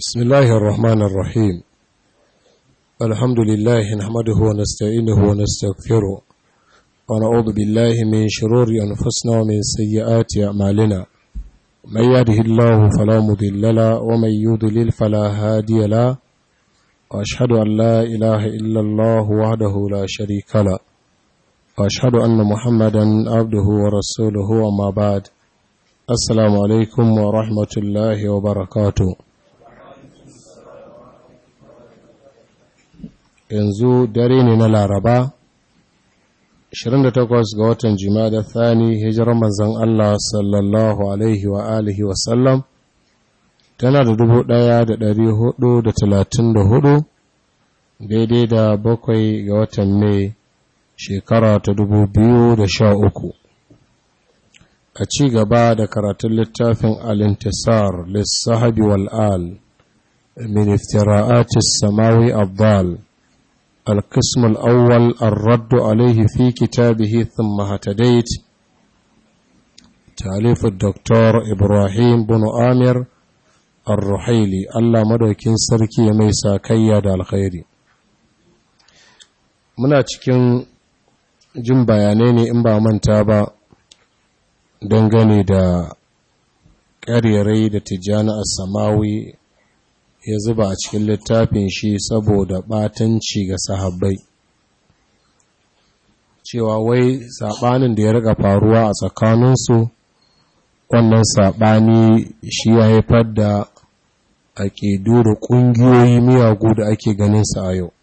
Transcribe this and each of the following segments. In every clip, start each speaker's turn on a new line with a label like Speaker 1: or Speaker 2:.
Speaker 1: بسم الله الرحمن الرحيم الحمد لله نحمده ونستعينه ونستغفره ونعوذ بالله من شرور أنفسنا ومن سيئات أعمالنا من يهده الله فلا مضل له ومن يضلل فلا هادي له وأشهد أن لا إله إلا الله وحده لا شريك له وأشهد أن محمدا عبده ورسوله وما بعد السلام عليكم ورحمة الله وبركاته yanzu dare ne na laraba 28 ga watan jimada thani hijirar manzan Allah sallallahu alaihi wa alihi wasallam tana da dubu ɗaya da ɗari hudu da talatin da hudu daidai da bakwai ga watan mai shekara ta dubu biyu da sha uku a ci gaba da karatun littafin alintisar lissahabi wal'al min iftira'atis samawi abdal القسم الأول الرد عليه في كتابه ثم هتديت تاليف الدكتور إبراهيم بن آمر الرحيلي الله مدوكين سركي ميسا كياد الخير muna cikin jin bayanai ne in ba manta ba dangane da ƙaryarai da tijjani a samawi ya zuba a cikin littafin shi saboda ɓatanci ga sahabbai cewa wai saɓanin da ya riga faruwa a tsakaninsu wannan saɓani shi ya haifar da aƙidu da ƙungiyoyi miyagu da ake ganinsa a yau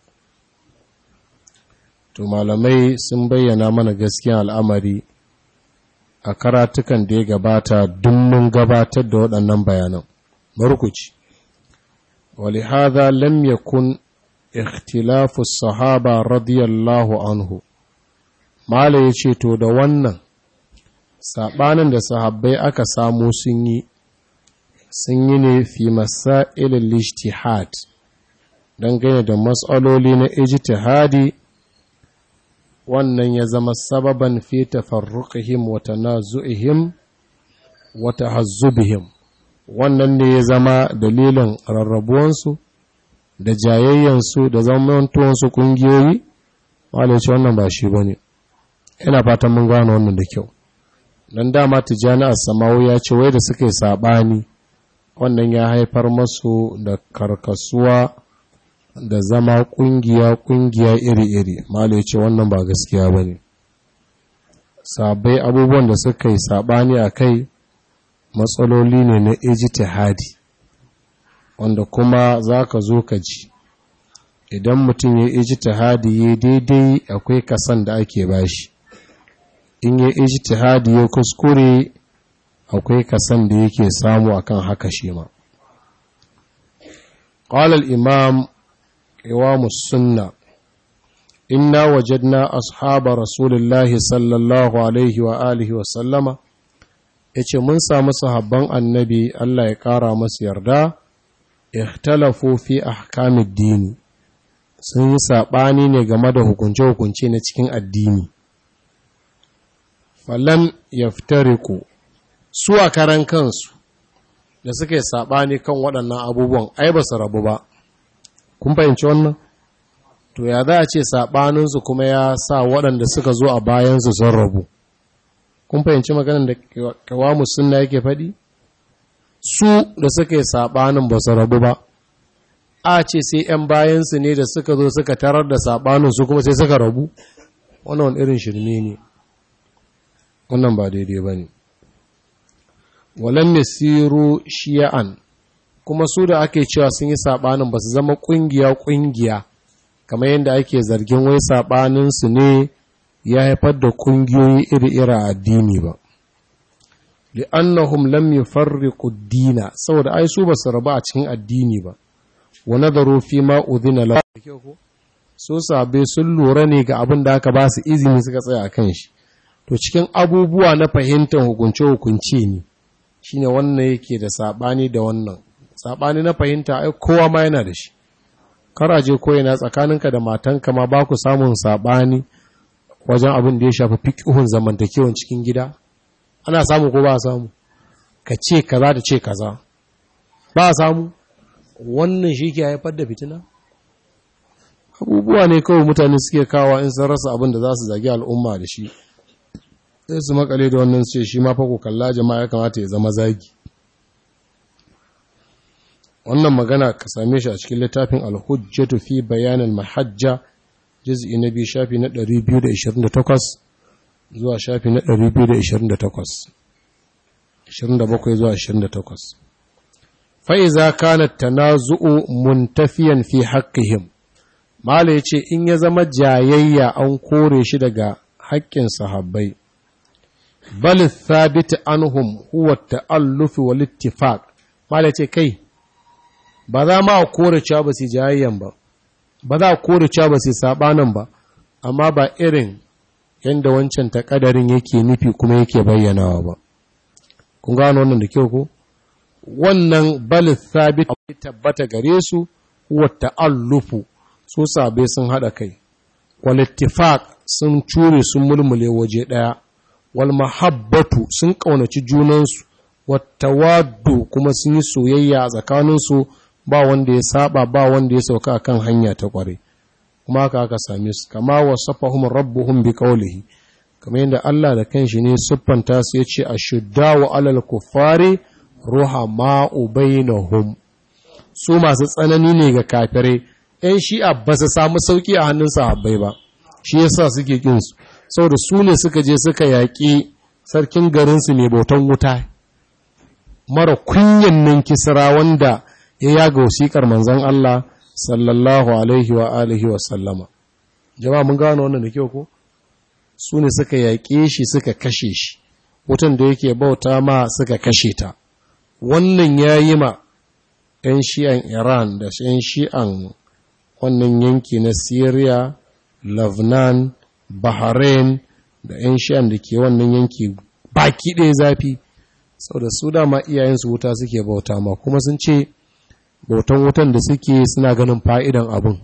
Speaker 1: to malamai sun bayyana mana gaskiyan al'amari a karatukan da ya gabata duk mun gabatar da waɗannan bayanan barkuci ولهذا لم يكن اختلاف الصحابة رضي الله عنه mala ya ce to da wannan saɓanin da sahabbai aka samu sun yi sun yi ne fi masailin ijtihad dangane da matsaloli na ijtihadi wannan ya zama sababan fi tafarruqihim wa tanazu'ihim wa tahazzubihim wannan ne ya zama dalilin rarrabuwansu da jayayyansu da zamantuwansu ƙungiyoyi wale ce wannan ba shi ba ne ina fatan mun gano wannan da kyau don dama tijjani a samawu ya ce wai da suka yi saɓani wannan ya haifar masu da karkasuwa da zama ƙungiya-ƙungiya iri-iri male ce wannan ba gaskiya ba ne sabai abubuwan da suka yi saɓani a kai matsaloli ne na ijtihadi wanda kuma za ka zo ka ji idan mutum ya ijtihadi ya daidai akwai kasan da ake bashi in ya ijtihadi ya kuskure akwai kasan da yake samu akan haka shi ma قال الإمام إمام السنة إنا وجدنا أصحاب رسول الله صلى الله عليه وآله وسلم ya ce mun samu sahabban annabi Allah ya ƙara masu yarda ikhtalafu fi ahkamid dini sun yi saɓani ne game da hukunce-hukunce na cikin addini falam yaftariku su a karan kansu da suka yi saɓani kan waɗannan abubuwan ai ba su rabu ba kun fahimci wannan to ya za a ce saɓaninsu kuma ya sa waɗanda suka zo a bayansu sun rabu kun fahimci maganin da kawamu sunna yake faɗi su da suka yi saɓanin ba su rabu ba a ce sai 'yan bayansu ne da suka zo suka tarar da saɓanin su kuma sai suka rabu wannan wani irin shirme ne wannan ba daidai ba ne walan yasiru shiya'an kuma su da ake cewa sun yi saɓanin ba su zama ƙungiya-ƙungiya kamar yadda ake zargin wai saɓaninsu ne ya haifar da kungiyoyi iri-iri a addini ba li'annahum lam yufarriqu ad-dina saboda ai su ba su rabu a cikin addini ba wa nadaru fi ma udhina lahu so sabe sun lura ne ga abin da aka ba su izini suka tsaya kan shi to cikin abubuwa na fahimtar hukunce hukunce ne shine wannan yake da sabani da wannan sabani na fahimta ai kowa ma yana da shi karaje ko yana tsakaninka da matanka ma ba ku samun sabani wajen abin da ya shafi fiƙihun zamantakewan cikin gida ana samu ko ba samu ka ce kaza da ce kaza ba samu wannan shi ke haifar da fitina abubuwa ne kawai mutane suke kawo in sun rasa abin da za su zagi al'umma da shi sai su makale da wannan ce shi ma fa ku kalla jama'a ya kamata ya zama zagi wannan magana ka same shi a cikin littafin al-hujjatu fi bayanin mahajja juz'i na biyu shafi na 228 zuwa shafi na 228 27 zuwa 28 fa iza kana tanazu'u muntafiyan fi haqqihim mala yace in ya zama jayayya an kore shi daga haƙƙin sahabbai bal thabit anhum huwa ta'alluf wal ittifaq mala yace kai ba za ma a kore cewa ba su jayayyan ba ba za a kore cewa ba su sabanan ba amma ba irin yanda wancan takadarin yake nufi kuma yake bayyanawa ba kun gano wannan da kyau ko wannan bal thabit tabbata gare su huwa ta'allufu su sabe sun hada kai wal ittifaq sun cure sun mulmule waje daya wal mahabbatu sun kaunaci junansu wat tawaddu kuma sun yi soyayya a tsakaninsu ba wanda ya saba ba wanda ya sauka kan hanya ta kware kuma haka aka same su kama wasafahum rabbuhum bi qawlihi kamar yadda Allah da kanshi ne siffanta su yace ashuddawu alal kuffari ruhama'u bainahum su masu tsanani ne ga kafirai ‘yan shi'a ba su samu sauƙi a hannun sahabbai ba, shi yasa suke ƙinsu, saboda su ne suka je suka yaƙi sarkin garinsu mai bautan wuta, mara kunyan nan kisra wanda ya yaga wasiƙar manzan Allah sallallahu alaihi wa alihi wa sallama. Jama'a mun gano wannan da kyau ko? Su ne suka yaƙe shi suka kashe shi, wutan da yake bauta ma suka kashe ta. Wannan ya yi ma ‘yan shi'an Iran da ‘yan shi'an wannan yanki na Syria, Lebanon, Bahrain da ‘yan shi'an da ke wannan yanki baki ɗaya zafi, sau da su dama iyayensu wuta suke bauta ma kuma sun ce bautan wutan da suke suna ganin fa'idan abin.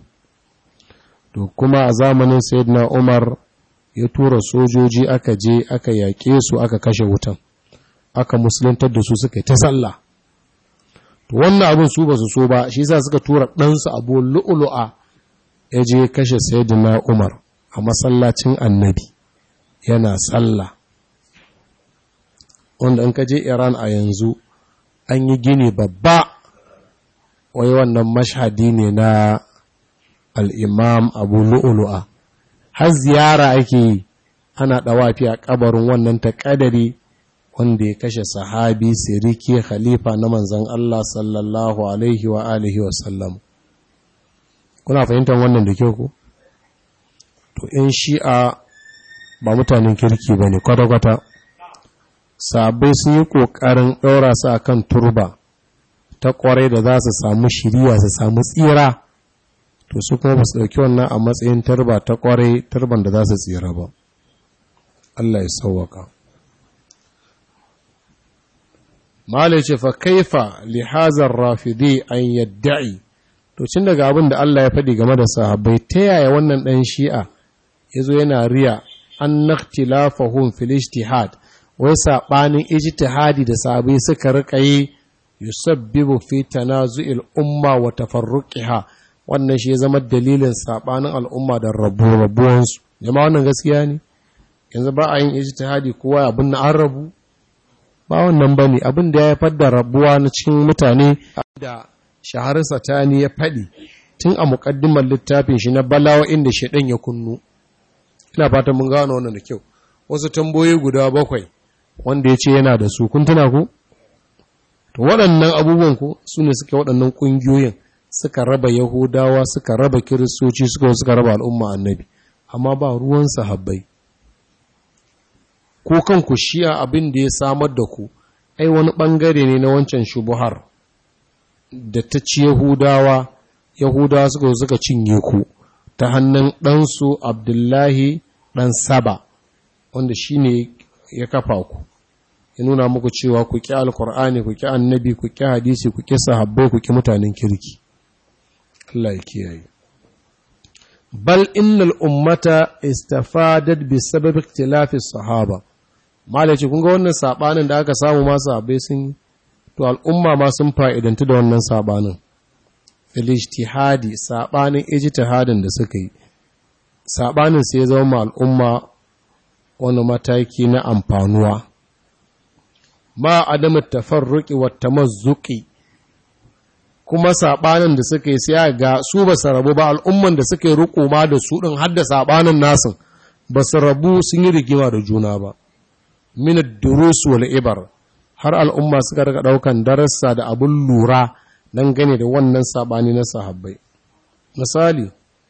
Speaker 1: To kuma a zamanin Sayyidina Umar ya tura sojoji aka je aka yaƙe su aka kashe wutan, aka musuluntar da su suka yi ta sallah. to wannan abin su ba su so ba shi yasa suka tura ɗansu abu lu'ulu'a ya je kashe sayyidina umar a masallacin annabi yana sallah wanda in ka je iran a yanzu an yi gini babba wai wannan mashhadi ne na al'imam abu lu'ulu'a har ziyara ake yi ana ɗawafi a ƙabarin wannan taƙadari wanda ya kashe sahabi siriki khalifa na manzan Allah sallallahu alaihi wa alihi wa sallam kuna fahimtar wannan da kyau ku to in shi'a ba mutanen kirki ba ne kwata-kwata sabai sun yi ƙoƙarin ɗaura su akan turba ta ƙwarai da za su samu shiriya su samu tsira to su kuma ba su ɗauki wannan a matsayin turba ta ƙwarai turban da za su tsira ba Allah ya sauwaka. Malai ce fa kaifa li hazar rafidi an yadda'i to cin daga abin da Allah ya faɗi game da sahabbai ta yaya wannan ɗan shi'a ya zo yana riya an naktilafahum fil ijtihad wai saɓanin ijtihadi da sahabbai suka rika yi yusabbibu fi tanazu'il umma wa tafarruqiha wannan shi ya zama dalilin saɓanin al'umma da rabu-rabuwansu jama'a wannan gaskiya ne yanzu ba a yin ijtihadi kowa abin na an rabu ba wannan ba ne abin da ya haifar da rabuwa na cikin mutane da shaharar satani ya faɗi tun a muƙaddimar littafin shi na balawa inda shaɗan ya kunnu ina fatan mun gano wannan da kyau wasu tamboyi guda bakwai wanda ya ce yana da su kun tuna ku to waɗannan abubuwan ku su ne suka waɗannan ƙungiyoyin suka raba yahudawa suka raba kiristoci suka suka raba al'umma annabi amma ba ruwan sahabbai ko kanku shi'a abin da ya samar da ku ai wani ɓangare ne na wancan shubuhar da ta ci yahudawa yahudawa suka suka cinye ku ta hannun ɗansu abdullahi ɗan saba wanda shi ne ya kafa ku ya nuna muku cewa ku ƙi alkur'ani ku ƙi annabi ku ƙi hadisi ku ƙi sahabbai ku ƙi mutanen kirki Allah ya kiyaye bal innal ummata istafadat bi sabab ikhtilafi sahaba malaci kun ga wannan sabanin da aka samu ma sahabbai sun to al'umma ma sun fa'idantu da wannan sabanin filijtihadi saɓanin ijtihadin da suka yi saɓanin sai zama al'umma wani mataki na amfanuwa ma adamu tafarruki wa tamazzuki kuma saɓanin da suka yi sai ga su ba su rabu ba al'umman da suka yi riko ma da su ɗin har da saɓanin nasin ba su rabu sun yi rigima da juna ba minad durus wal ibar har al'umma suka daga ɗaukan darasa da abin lura don gane da wannan saɓani na sahabbai misali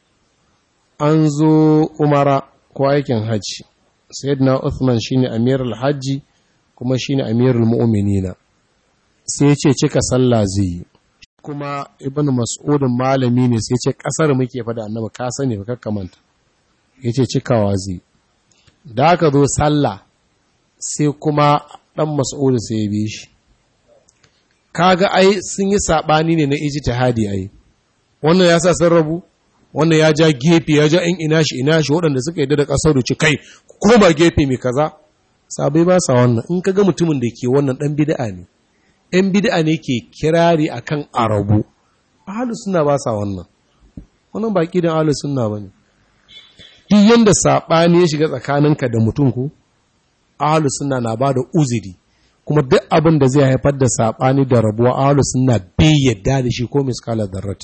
Speaker 1: an zo umara ko aikin hajji sayyidina Uthman shine amirul hajji kuma shine amirul mu'minina sai ya ce cika sallah zai yi kuma ibn mas'udin malami ne sai ce kasar muke fada annabi ka sani ba kakkamanta yace cikawa zai da aka zo sallah sai kuma dan mas'ud sai ya bi shi kaga ai sun yi sabani ne na ijtihadi ai wannan ya sa sun rabu wannan ya ja gefe ya ja in ina shi ina shi waɗanda suka yadda da ƙasar da ci kai koma gefe mai kaza sabai ba sa wannan in kaga mutumin da ke wannan ɗan bid'a ne ‘yan bid'a ne ke kirari a kan arabu, ahalu suna ba sa wannan, wannan ba ƙidan ahalu suna ba ne. Duk yadda saɓani ya shiga tsakaninka da mutum ku, ahalu suna na ba da uziri, kuma duk abin da zai haifar da saɓani da rabuwa ahalu suna bai yadda da shi ko miskala darrati.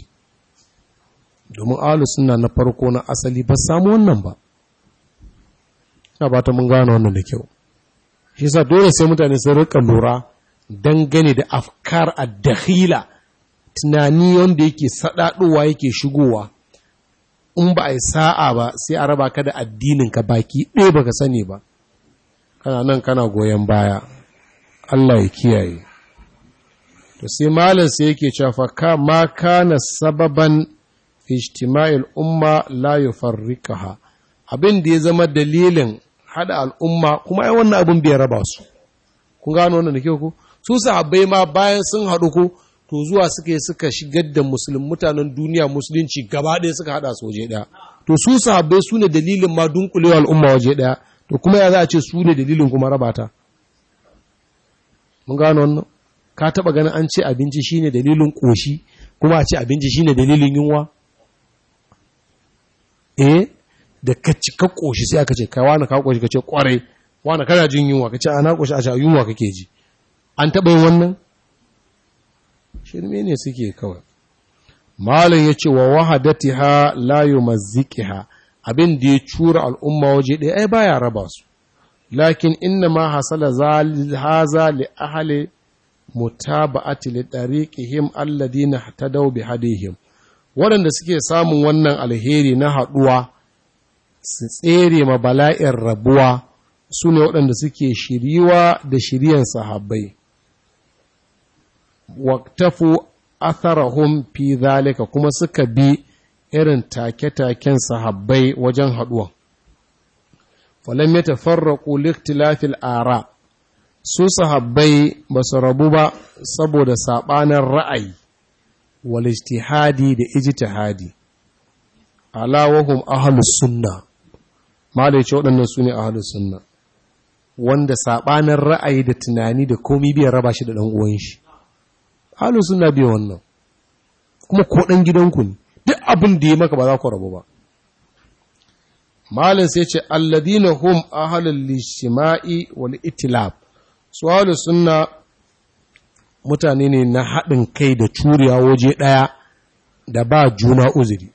Speaker 1: Domin ahalu suna na farko na asali ba samu wannan ba. Ina ba ta mun gane wannan da kyau. Shi sa dole sai mutane sun rika lura dangane da afkar addakhila tunani wanda yake sadadowa yake shigowa in ba a yi sa'a ba sai a raba ka da addininka baki ɗaya baka sani ba kana nan kana goyon baya Allah ya kiyaye to sai malam sai yake cewa ka ma kana sababan ijtima'il umma la yufarrikaha abin da ya zama dalilin hada al'umma kuma ai wannan abin bai raba su kun gano wannan da kyau ko su sahabbai ma bayan sun haɗu ko to zuwa suka yi suka shigar da musulun mutanen duniya musulunci gaba ɗaya suka haɗa su waje ɗaya to su sahabbai su ne dalilin ma dunkulewa al'umma waje ɗaya to kuma ya za a ce su ne dalilin kuma rabata mun gano wannan ka taɓa ganin an ce abinci shine dalilin ƙoshi kuma a ce abinci shine dalilin yunwa eh da ka ci ka ƙoshi sai aka ce kai wani ka ƙoshi ka ce ƙwarai wani kana jin yunwa ka ce ana ƙoshi a ce yunwa kake ji an taɓa yin wannan shirme ne suke kawai malam ya ce wa wahadati ha layu maziki ha abin da ya cura al'umma waje ɗaya ai baya raba su lakin inna ma hasala haza li ahli mutaba'ati li tariqihim alladhina tadaw bi hadihim waɗanda suke samun wannan alheri na haɗuwa su tsere ma bala'in rabuwa su ne waɗanda suke shiriwa da shiriyan sahabbai waktafu atharahum fi zalika kuma suka bi irin take-taken sahabbai wajen haɗuwa. Falam ya tafarraku liktilafil ara, su sahabbai ba su rabu ba saboda saɓanin ra'ayi, wal ijtihadi da ijtihadi. Ala wahum ahlus sunna, malai ce waɗannan su ne ahlus sunna, wanda saɓanin ra'ayi da tunani da komi biyan raba shi da ɗan uwan shi. halin suna biya wannan kuma ko ɗan gidanku ne duk abin da ya maka ba za ku rabu ba malin sai ce alladina hum ahalul lishima'i wal itilab su halin suna mutane ne na haɗin kai da curiya waje ɗaya da ba juna uzuri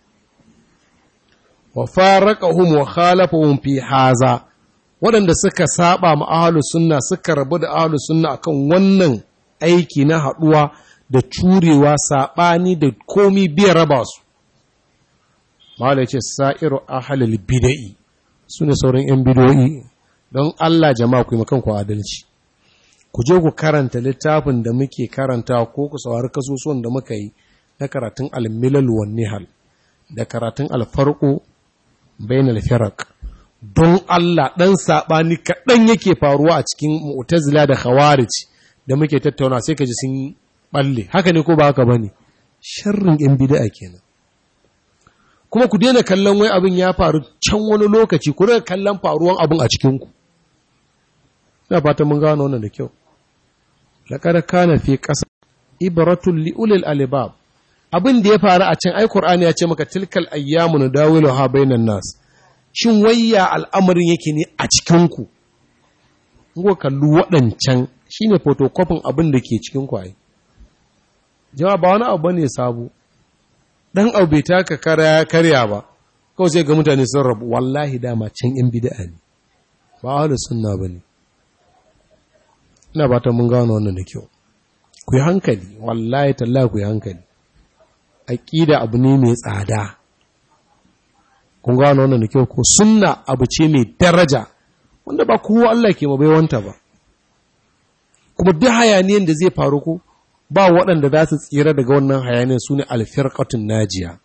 Speaker 1: wa faraqahum wa khalafahum fi haza waɗanda suka saba ma ahlus sunna suka rabu da ahlus sunna akan wannan aiki na haɗuwa da curewa saɓani da komi biya raba su. Mala ce sa'iru ahalil bida'i su ne sauran ‘yan bidoyi don Allah jama'a ku yi makanku adalci. Ku je ku karanta littafin da muke karanta ko ku saurari kasusuwan da muka yi na karatun almilal wa nihal da karatun alfarko bayan alfirak. Don Allah ɗan saɓani kaɗan yake faruwa a cikin mu'tazila da khawarij. da muke tattauna sai ka ji sun balle haka ne ko ba haka bane sharrin yan bid'a kenan kuma ku daina kallon wai abin ya faru can wani lokaci ku daina kallon faruwan abin a cikin ku ina fatan mun gano wannan da kyau laqad kana fi qasa ibratul li ulil albab abin da ya faru a can ai Qur'ani ya ce maka tilkal ayyamu nadawiluha bainan nas shin wayya al'amarin yake ne a cikin ku ngo kallu waɗancan shine photocopy abin da ke cikin ku ai jama'a ba wani abu ne sabo dan abu bai taka karya karya ba kawai sai ga mutane sun rabu wallahi dama can yan bid'a ne ba ahlus sunna bane ina ba ta mun gano wannan da kyau ku yi hankali wallahi tallahi ku yi hankali aƙida abu ne mai tsada kun gano wannan da kyau ko sunna abu ce mai daraja wanda ba kowa Allah ke mabaiwanta ba kuma duk hayaniyan da zai faru ko ba waɗanda za su tsira daga wannan hayaniyan su ne alfirƙatun najiya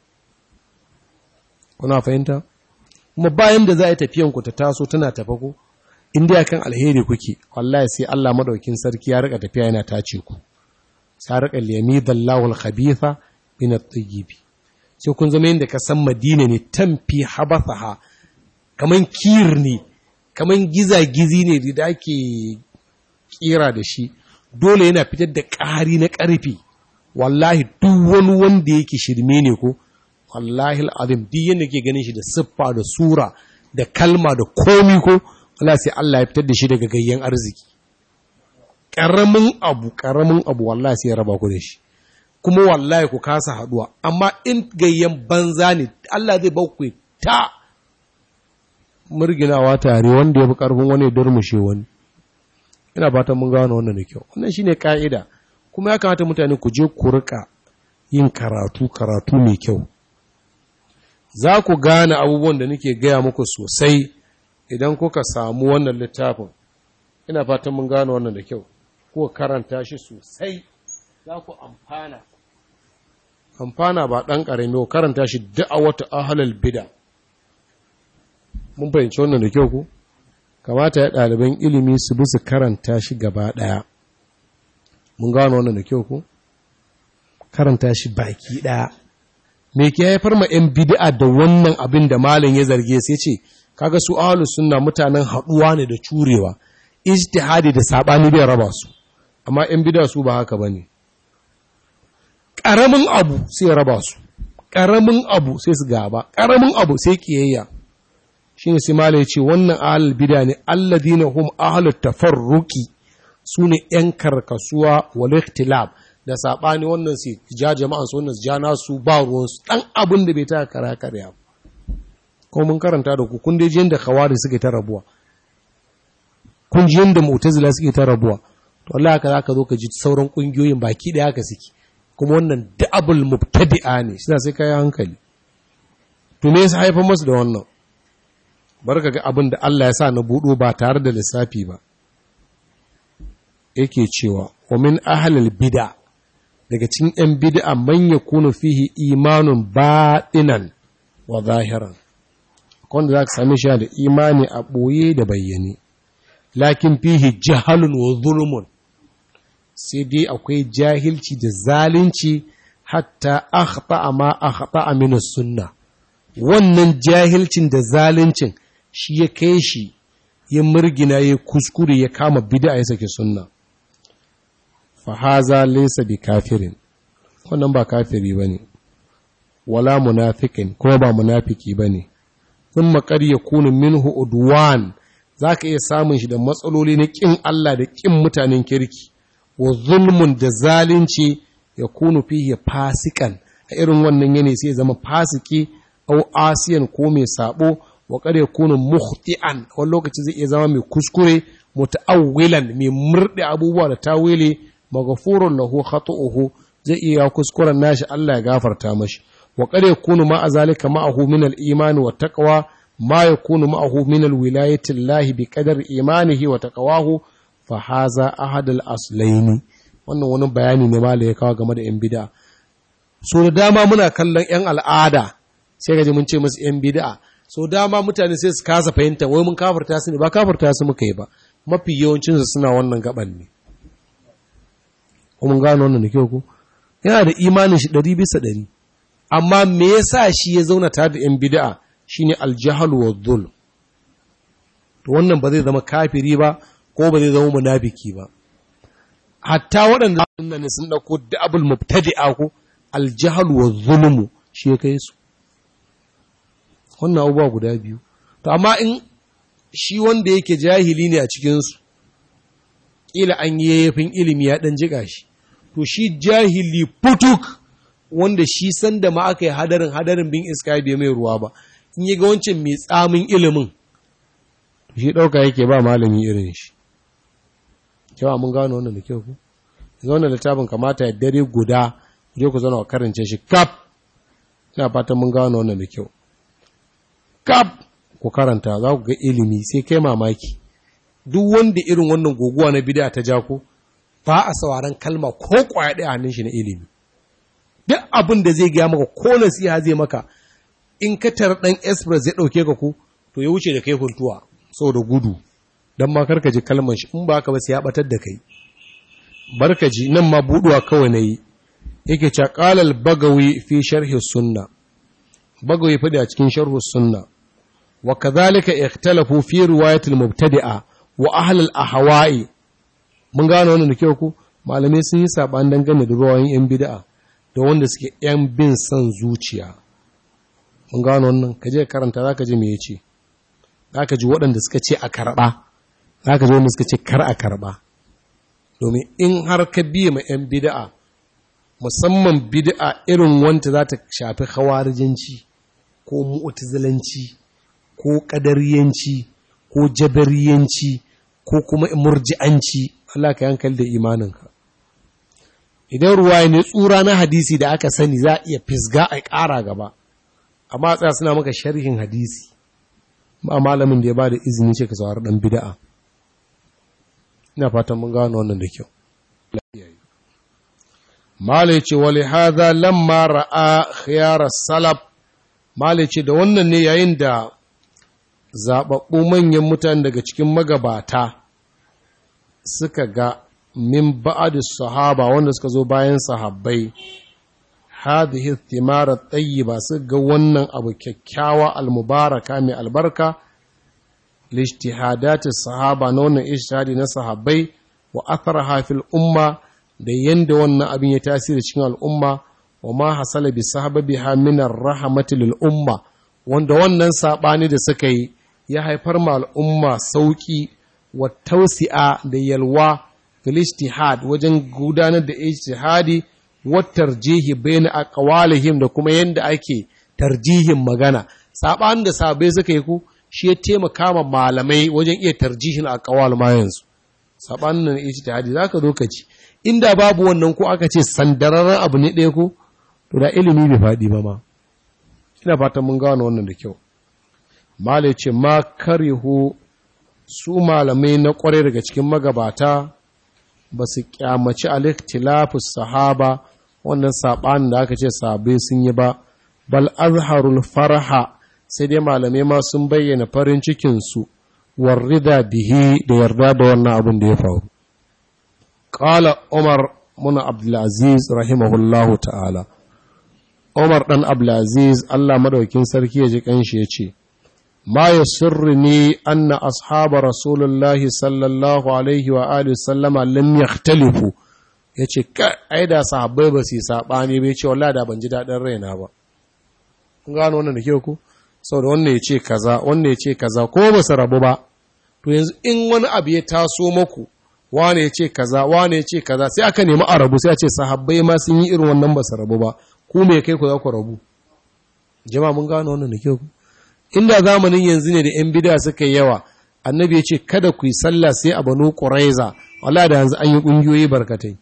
Speaker 1: kuna fahimta kuma bayan da za a yi tafiyanku ta taso tana tafa ko inda ya kan alheri kuke wallahi sai Allah madaukin sarki ya rika tafiya yana tace ku sai rika liyamidallahu al-khabitha min at-tayyibi sai kun zama yadda ka san Madina ne tamfi habathaha kaman kir ne kaman giza-gizi ne da ake kira da shi dole yana fitar da ƙari na ƙarfi wallahi duk wani wanda yake shirme ne ko wallahi al'azim duk yadda ke ganin shi da siffa da sura da kalma da komi ko Allah sai Allah ya fitar da shi daga gayyan arziki ƙaramin abu ƙaramin abu wallahi sai ya raba ku da shi kuma wallahi ku kasa haduwa amma in gayyan banza ne Allah zai ba ku ta murginawa tare wanda ya fi karfin wani ya durmushe wani ina fatan mun gano wannan da kyau wannan shine ka'ida kuma ya kamata mutane ku je ku rika yin karatu karatu mai kyau za ku gane abubuwan da nake gaya muku sosai idan kuka samu wannan littafin ina fatan mun gano wannan da kyau ko karanta shi sosai za ku amfana amfana ba ɗan ƙarami ko karanta shi da'awata ahlal bida mun fahimci wannan da kyau ku kamata ya ɗaliban ilimi su bi su karanta shi gaba ɗaya mun gano wannan da kyau ku karanta shi baki ɗaya me ke haifar ma 'yan bid'a da wannan abin da malin ya zarge sai ce kaga su ahlus sunna mutanen haɗuwa ne da curewa ijtihadi da sabani bai raba su amma 'yan bid'a su ba haka bane ƙaramin abu sai ya raba su ƙaramin abu sai su gaba ƙaramin abu sai kiyayya shine sai malai ce wannan ahlul bid'a ne alladina hum ahlut tafarruqi sune 'yan karkasuwa wal ikhtilaf da saɓani wannan su ja jama'an su wannan su ja nasu ba ruwansu ɗan abin da bai ta kara karya ko mun karanta da ku kun dai jiyan da kawari suke ta rabuwa kun ji yanda mu'tazila suke ta rabuwa to Allah haka zaka zo ka ji sauran kungiyoyin baki da haka suke kuma wannan da'abul mubtadi'a ne shi sai kai hankali to me yasa haifar masu da wannan barka ga abin da Allah ya sa na budo ba tare da lissafi ba yake cewa wa min ahlil bid'a daga cikin ‘yan bid'a man ya kuna fihi imanun baɗinan wa zahiran, wanda za ka sami shi da imani a ɓoye da bayyane, lakin fihi jahalun wa zulmun, sai dai akwai jahilci da zalunci hatta akhta ma akhta amina sunna. Wannan jahilcin da zaluncin shi ya kai shi ya murgina ya kuskure ya kama bid'a ya sake sunna. fahaza laysa bi kafirin wannan ba kafiri bane wala munafikin kuma ba munafiki bane thumma qad yakunu minhu udwan zaka iya samun shi da matsaloli na kin Allah da kin mutanen kirki wa zulmun da zalunci yakunu fihi fasikan a irin wannan yane sai zama fasiki au asiyan ko mai sabo wa qad yakunu mukhti'an wani lokaci zai iya zama mai kuskure muta'awwilan mai murde abubuwa da tawili maghfurun lahu khatu'uhu zai iya kuskuren nashi Allah ya gafarta mashi wa qad yakunu ma azalika ma'ahu min al-iman wa taqwa ma yakunu ma'ahu min al-wilayati Allah bi qadar imanihi wa taqwahu fa haza ahad al-aslaini wannan wani bayani ne ma ya kawo game da yan bid'a so da dama muna kallon yan al'ada sai gaji mun ce musu yan bid'a so dama mutane sai su kasa fahimta wai mun kafarta su ne ba kafarta su muka yi ba mafi yawancinsu suna wannan gaban ne mun gano wannan da kyau ko yana da imanin shi ɗari bisa ɗari amma me yasa shi ya zauna tare da yan bid'a shine aljahal wa dhul to wannan ba zai zama kafiri ba ko ba zai zama munafiki ba hatta waɗanda sunna ne sun dauko da'abul mubtadi'a ko aljahal wa zulmu shi ya kai su wannan abubuwa guda biyu to amma in shi wanda yake jahili ne a cikinsu ƙila an yi yayyafin ilimi ya ɗan jiƙa shi to shi jahili putuk wanda shi sanda ma aka yi hadarin hadarin bin iska bai mai ruwa ba in yi ga wancan mai tsamin ilimin shi ɗauka yake ba malami irin shi kyau mun gano wannan da kyau ku zaune littafin kamata ya dare guda je ku zauna karance shi kap ina fatan mun gano wannan da kyau kap ku karanta za ku ga ilimi sai kai mamaki duk wanda irin wannan guguwa na bid'a ta ja ko ba a sauraron kalma ko kwaya ɗaya hannun shi na ilimi duk abin da zai gaya maka ko nasiha zai maka in ka tar dan express zai dauke ka ku to ya wuce da kai huntuwa saboda gudu dan ma karka ji kalman shi in ba ka ba sai ya batar da kai barkaji nan ma buduwa kawai nayi yake cewa qalal bagawi fi sharhi sunna bagawi fadi a cikin sharhi sunna wa kadhalika ikhtalafu fi riwayat al mubtadi'a wa ahli al ahwa'i mun gano wannan da kyau ku malamai sun yi saban dangane da ruwayoyin yan bid'a da wanda suke yan bin son zuciya mun gano wannan kaje karanta zaka ji me yace zaka ji waɗanda suka ce a karba zaka ji wanda suka ce kar a karba domin in har ka biye ma 'yan bida'a musamman bida'a irin wanta za ta shafi hawarijinci ko mu'tazilanci ko ƙadariyanci ko jabariyanci ko kuma murji'anci Allah ka yankal da imaninka idan ruwa ne tsura na hadisi da aka sani za a iya fisga a ƙara gaba amma tsaya suna maka sharhin hadisi ba malamin da ya ba da izini ce ka saurari ɗan bida'a ina fatan mun gano wannan da kyau Mala ce wale haza lamma ra'a khiyar salaf Mala ce da wannan ne yayin da zaɓaɓɓu manyan mutane daga cikin magabata suka ga min ba'adis sahaba wanda suka zo bayan sahabbai hadhihi thimara tayyiba su ga wannan abu kyakkyawa almubaraka mai albarka lijtihadatis sahaba na wannan ijtihadi na sahabbai wa atharaha fil umma da yanda wannan abin ya tasiri cikin al'umma wa ma hasala bi sahabiha min ar-rahmati lil umma wanda wannan sabani da suka yi ya haifar ma al'umma sauki wa tausi'a da yalwa fil ijtihad wajen gudanar da ijtihadi wa tarjihi bayna aqwalihim da kuma yanda ake tarjihin magana sabanin da sahabbai suka yi ku shi ya taimaka ma malamai wajen iya tarjihin a kawal ma yanzu sabanin nan ijtihadi zaka zo ka ci inda babu wannan ko aka ce sandararren abu ne ɗaya ko to da ilimi bai faɗi ba ma ina fatan mun gano wannan da kyau malai ce ma karihu su malamai na ƙware daga cikin magabata ba su kyamaci al-ikhtilafus sahaba wannan sabanin da aka ce sahabbai sun yi ba bal azharul farha sai dai malamai ma sun bayyana farin cikinsu warrida bihi da yarda da wannan abin da ya faru ƙala umar muna abdulaziz rahimahullahu ta'ala umar ɗan abdulaziz allah madaukin sarki ya ji ƙanshi ya ce ma ya sirri ne anna ashaba rasulullahi sallallahu alaihi wa alihi sallama lam yahtalifu ya ce ai da sahabbai ba su yi saɓani bai ce wallahi da ban ji daɗin raina ba kun gano wannan da kyau ku sau da wannan ya ce kaza wannan ya ce kaza ko ba su rabu ba to yanzu in wani abu ya taso maku wane ya ce kaza wane ya ce kaza sai aka nemi a rabu sai a ce sahabbai ma sun yi irin wannan ba su rabu ba ku me kai ku za ku rabu jama'a mun gano wannan da kyau inda zamanin yanzu ne da yan bida suka yi yawa annabi ya ce kada ku yi sallah sai a banu quraiza wala da yanzu an yi kungiyoyi barkatai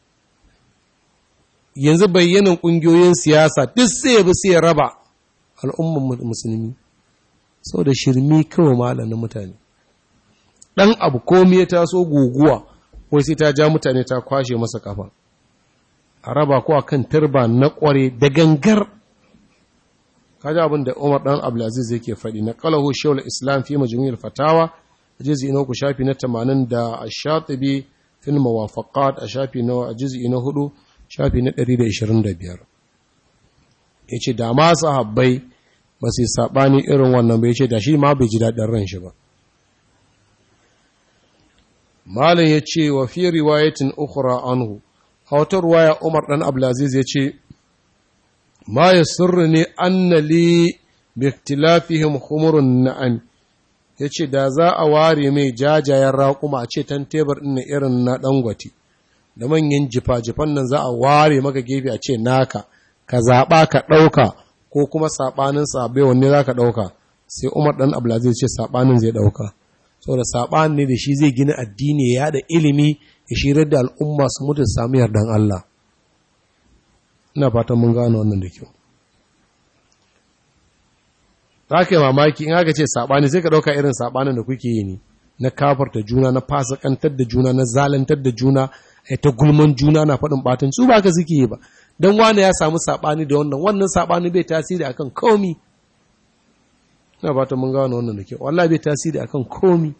Speaker 1: yanzu bayyanan kungiyoyin siyasa duk sai ya bi sai ya raba al'umman musulmi sau da shirmi kawai malamin mutane ɗan abu komi ya taso guguwa wai sai ta ja mutane ta kwashe masa kafa a raba ko a kan turba na ƙware da gangar kaji abin da umar ɗan abdulaziz yake faɗi na ƙalahu shawar islam fi majmu'il fatawa a jizi ina ku shafi na tamanin da a shatibi fil mawafaqat a shafi na a jizi na hudu shafi na ɗari da ishirin da biyar ya ce da ma sahabbai ba su yi saɓani irin wannan bai ce da shi ma bai ji daɗin ran shi ba malin ya ce wa fi riwayatin ukura anhu a wata ruwaya umar ɗan ablaziz ya ce ma yasurruni anna li bi ikhtilafihim khumurun na'am yace da za a ware mai jajayen raƙuma a ce tan tebur ɗin irin na dangwati da manyan jifa-jifan nan za a ware maka gefe a ce naka ka zaɓa ka ɗauka ko kuma saɓanin saɓe wanne za ka ɗauka sai umar ɗan abdulaziz ce saɓanin zai ɗauka saboda saɓanin ne da shi zai gina addini ya da ilimi ya shirar da al'umma su mutu su sami yardan Allah ina fatan mun gano wannan da kyau za ka yi mamaki in aka ce saɓani sai ka ɗauka irin saɓanin da kuke yi ne na kafarta juna na fasakantar da juna na zalantar da juna a ta gulman juna na faɗin ɓatan su ba ka suke yi ba don wane ya samu saɓani da wannan wannan saɓani bai tasiri akan komi ina ba ta mun gano wannan da kyau wallah bai tasiri akan komi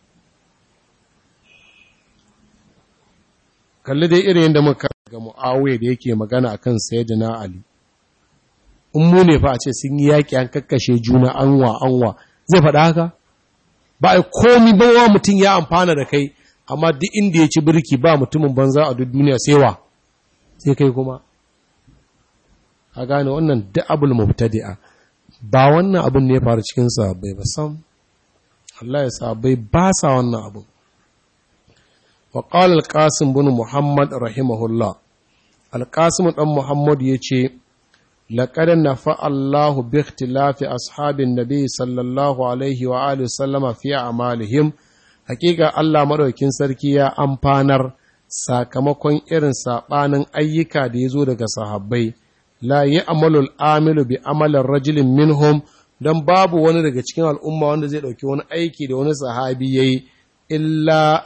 Speaker 1: kalli dai irin yadda muka ga mu'awiyar da yake magana akan sayyidina ali in mu ne fa a ce sun yi yaƙi an kakkashe juna anwa anwa zai faɗa haka ba a komi ba wa mutum ya amfana da kai amma duk inda ya ci birki ba mutumin banza a duk duniya sai wa sai kai kuma a gane wannan da'abul mubtadi'a ba wannan abin ne ya faru cikin sahabbai ba sam Allah ya sahabbai ba sa wannan abin wa qala al-qasim bin muhammad rahimahullah al-qasim dan muhammad yace laqad nafa Allah bi ikhtilafi ashabin nabi sallallahu alaihi wa alihi sallama fi a'malihim hakika Allah madaukin sarki ya amfanar sakamakon irin sabanin ayyuka da yazo daga sahabbai la yi amalul amilu bi amalin rajulin minhum don babu wani daga cikin al'umma wanda zai ɗauki wani aiki da wani sahabi ya yi illa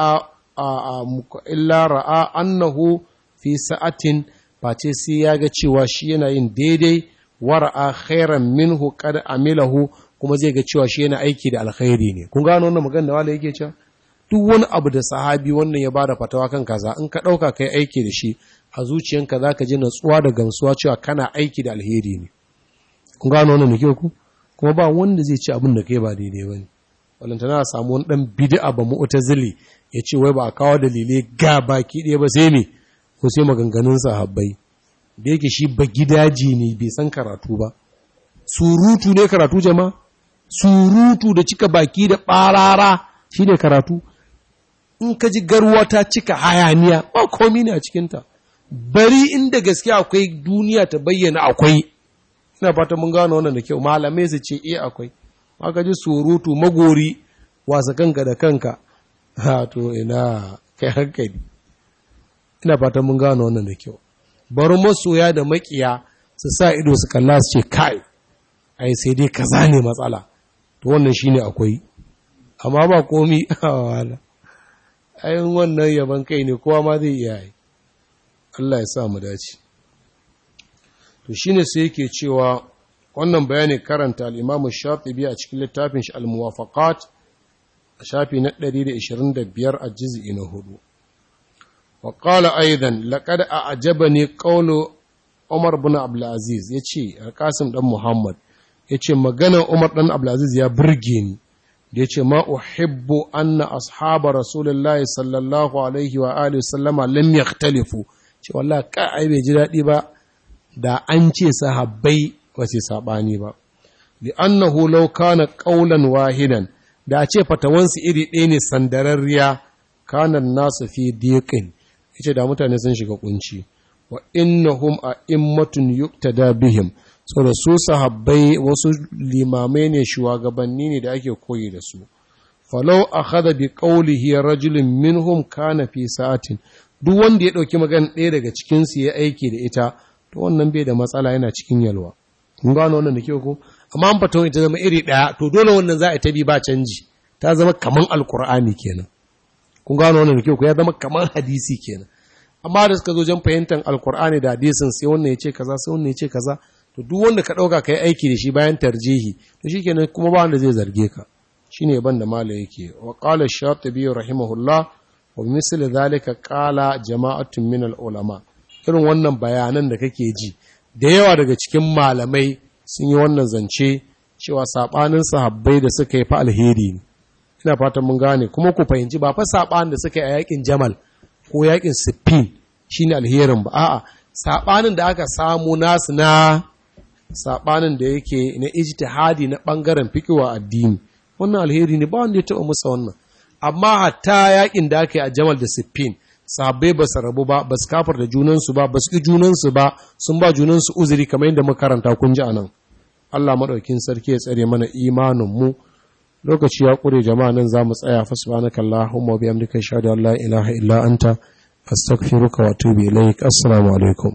Speaker 1: ra'a annahu fi sa'atin face sai ya ga cewa shi yana yin daidai wa ra'a khairan minhu kad amilahu kuma zai ga cewa shi yana aiki da alkhairi ne kun gano wannan magana da wala yake cewa duk wani abu da sahabi wannan ya bada fatawa kan kaza in ka ɗauka kai aiki da shi a zuciyanka za ka ji natsuwa da gamsuwa cewa kana aiki da alheri ne kun gano wannan da kyau ku kuma ba wanda zai ci abin da kai ba daidai ba ne walanta na samu wani dan bid'a ba mu'tazili ya ce wai ba a kawo dalilai ga baki ɗaya ba sai me ko sai maganganun sahabbai da yake shi ba gidaji ne bai san karatu ba surutu ne karatu jama'a surutu da cika baki da ɓarara shi ne karatu in ka ji garwa ta cika hayaniya ba komi ne a cikinta bari inda gaske akwai duniya ta bayyana akwai ina fata mun gano wannan da kyau malamai su ce iya akwai aka ji surutu magori wasa kanka da kanka ha to ina kai hankali ina fata mun gano wannan da kyau bari masoya da makiya su sa ido su kalla su ce kai ai sai dai kaza ne matsala to wannan shine akwai amma ba komi wala ayin wannan yaban kai ne kowa ma zai iya yi Allah ya sa mu dace to shine sai yake cewa wannan bayani karanta al-Imam Shatibi a cikin littafin shi al-Muwafaqat a shafi na 125 a juz'i na 4 wa qala aidan laqad a'jabani qawlu Umar ibn Abdul Aziz yace Al-Qasim dan Muhammad yace maganar Umar dan Abdul Aziz ya burge ni da yace ma uhibbu anna ashaba rasulullahi sallallahu alaihi wa alihi sallama lam yakhtalifu ce wallah ka ai bai ji daɗi ba da an ce sahabbai ba ce saɓani ba li annahu law kana qawlan wahidan da a ce fatawansu iri ɗaya ne sandararriya kana nasu fi diqin yace da mutane sun shiga kunci wa innahum a'immatun yuktada bihim saboda su sahabbai wasu limamai ne shugabanni ne da ake koyi da su falau akhadha bi qawlihi rajulun minhum kana fi sa'atin duk wanda ya ɗauki magana ɗaya daga cikinsu ya aiki da ita to wannan bai da matsala yana cikin yalwa kun gano wannan da ke ko amma an fata ta zama iri ɗaya to dole wannan za a ta bi ba canji ta zama kaman alkur'ani kenan kun gano wannan da ke ko ya zama kaman hadisi kenan amma da suka zo jan fahimtar alkur'ani da hadisin sai wannan ya ce kaza sai wannan ya ce kaza to duk wanda ka ɗauka ka yi aiki da shi bayan tarjihi to shi kenan kuma ba wanda zai zarge ka shine ban da mala yake wa qala shatibi rahimahullah wa misali zalika kala jama'atun min ulama irin wannan bayanan da kake ji da yawa daga cikin malamai sun yi wannan zance cewa sabanin sahabbai da suka yi fa alheri ne ina fatan mun gane kuma ku fahimci ba fa sabanin da suka yi a yakin jamal ko yakin siffin shine alherin ba a'a saɓanin da aka samu nasu na saɓanin da yake na ijtihadi na ɓangaren fikiwa addini wannan alheri ne ba wanda ya taɓa musa wannan amma hatta yakin da aka yi a jamal da siffin sahabbai ba su rabu ba ba su kafar da junansu ba ba su ƙi junansu ba sun ba junansu uzuri kamar yadda muka karanta kun ji anan Allah maɗaukin sarki ya tsare mana imanin mu lokaci ya ƙure jama'a nan za mu tsaya fa subhanaka allahumma wa bihamdika ashhadu an la ilaha illa anta astaghfiruka wa atubu ilaik assalamu alaikum